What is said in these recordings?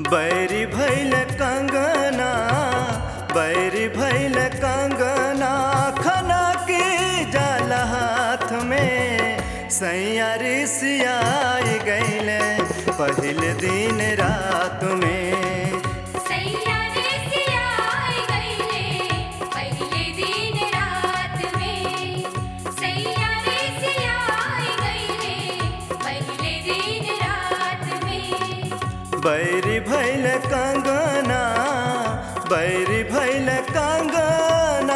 बैरी भैल कंगना बैरी भैल कंगना खना के जल हाथ में सैया रिसियाई गैले पहिल दिन रात में सैया रे सियाई गईले पहिले दिन रात में सैया रे सियाई गईले पहिले दिन रात में बैरी भैल कंगना बैरी भैल कंगना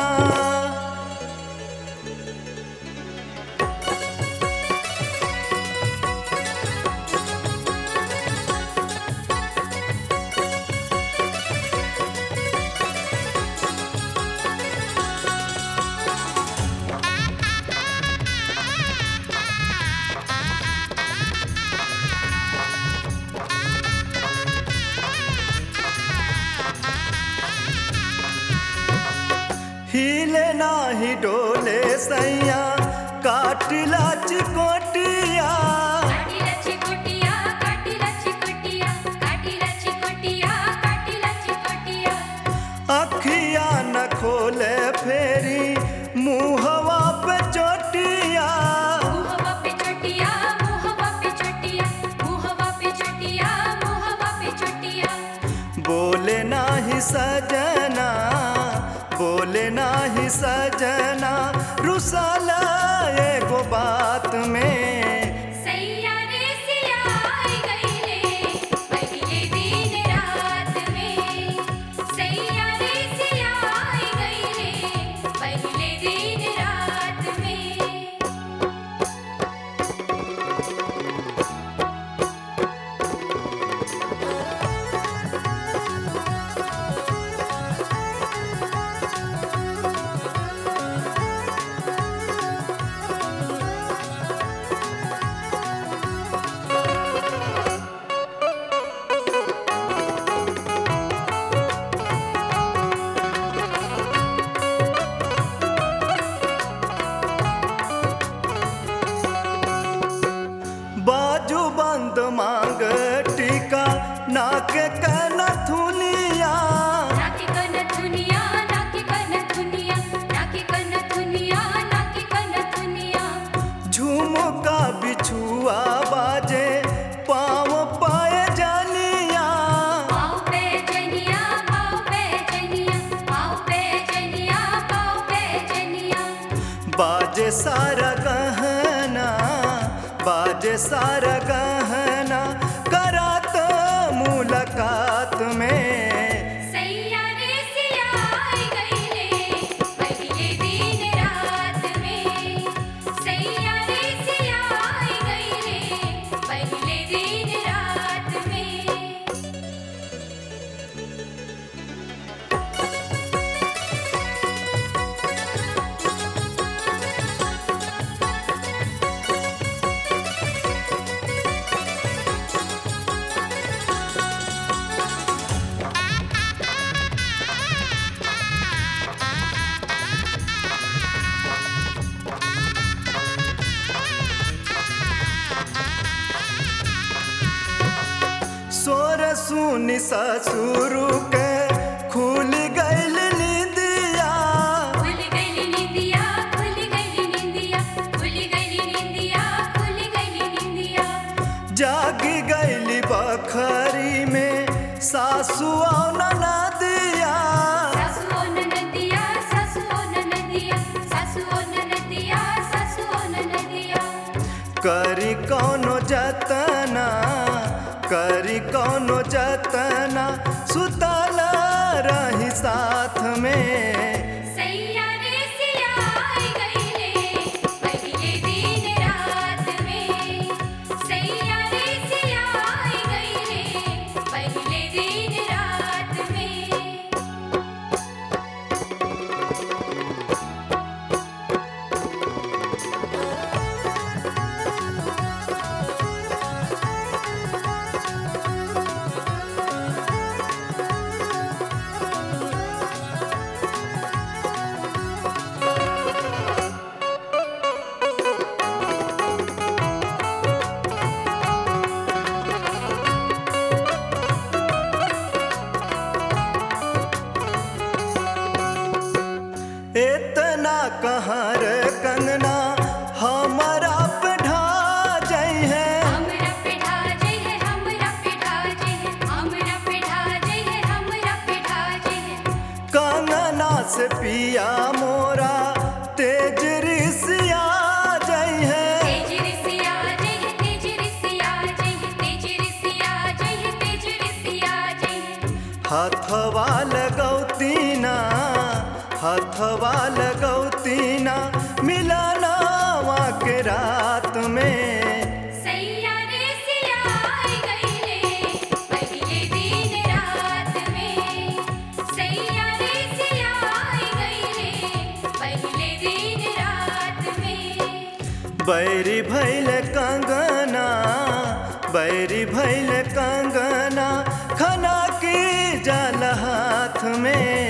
हिले नाही डोले सैया काटिला चिकोटिया काटीला चिकोटिया काटीला चिकोटिया काटीला चिकोटिया काटीला चिकोटिया अखिया न खोले फेरी मुहवा पे चोटिया मुहवा पे चोटिया मुहवा पे चोटिया मुहवा पे चोटिया मुहवा पे चोटिया बोले नाही सजना बोले नाही सजना रुसाला एगो बात में सैया रे सियाई गईले पहिले दिन रात में सैया रे सियाई गईले पहिले दिन रात में बाजू बंद मांग टीका नाक कन थुनिया नाकी कन दुनिया नाकी कन दुनिया नाकी कन दुनिया नाकी कन दुनिया झुमका बिछुआ बाजे पाँव पाए जानिया पाँव पे जनिया पाँव पे जनिया पाँव पे जनिया पाँव पे जनिया बाजे सारा गहना बाजे सारा गहना करात मुलाकात में सैया रे सियाई गईले पहिले दिन रात में सैया रे सियाई गईले पहिले दिन रात में सोर सुनी ससुरु के खुल गइल निदिया खुल गईली निंदिया खुल गईली निंदिया खुल गईली निंदिया खुल गईली निंदिया जागी गइली बखरी में सासु और नदिया सासुओ ननदिया सासुओ ननदिया सासुओ ननदिया सासुओ ननदिया करी कौनो जतना करी कौनो जतना सुतला रही साथ में सैया रे सियाई गईले पहिले दिन रात में सैया रे सियाई गईले पहिले दिन रात में रे पिया मोरा तेज ऋषिया जई है तेज ऋषिया जय तेज ऋषिया जय तेज ऋषिया जय तेज ऋषिया जय हथवा लगौतीना हथवा लगौतीना मिलनावा के रात में सैया रे सिया आई गईले पहिले दिन रात में सैया रे सिया आई गईले पहिले दिन रात में बैरी भैल कंगना बैरी भैल कंगना खना की जल हाथ में